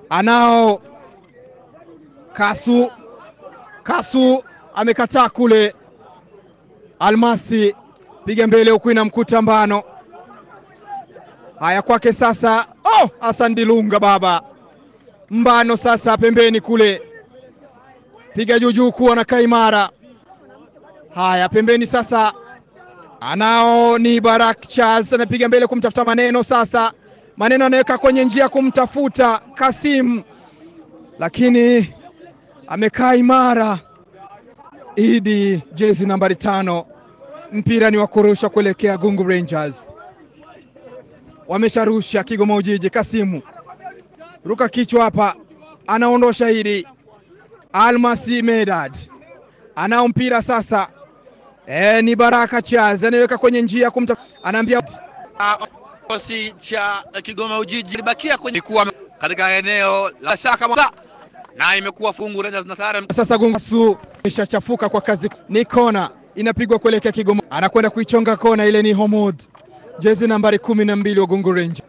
anao Kasu. Kasu amekataa kule. Almasi piga mbele huku inamkuta Mbano. Haya kwake sasa. Oh, Hassan Dilunga baba Mbano sasa pembeni kule, piga juu juu kuwa na kaimara. Haya pembeni sasa, anao ni Barak Charles anapiga mbele kumtafuta Maneno. Sasa Maneno anaweka kwenye njia kumtafuta Kasim, lakini amekaa imara. Idi jezi nambari tano, mpira ni wa kurusha kuelekea Gungu Rangers. Wamesharusha Kigoma Ujiji. Kasimu ruka kichwa hapa, anaondosha Idi. Almasi Medad anao mpira sasa. E, ni Baraka Charles anaweka kwenye njia kumta, anaambia Kikosi cha Kigoma Ujiji libakia kwenye kuwa katika eneo la shaka mwa- na imekuwa fungu Rangers na tayari sasa Gungu ishachafuka kwa kazi. Ni kona inapigwa kuelekea Kigoma, anakwenda kuichonga kona ile. Ni Homod jezi nambari kumi na mbili wa Gungu Rangers.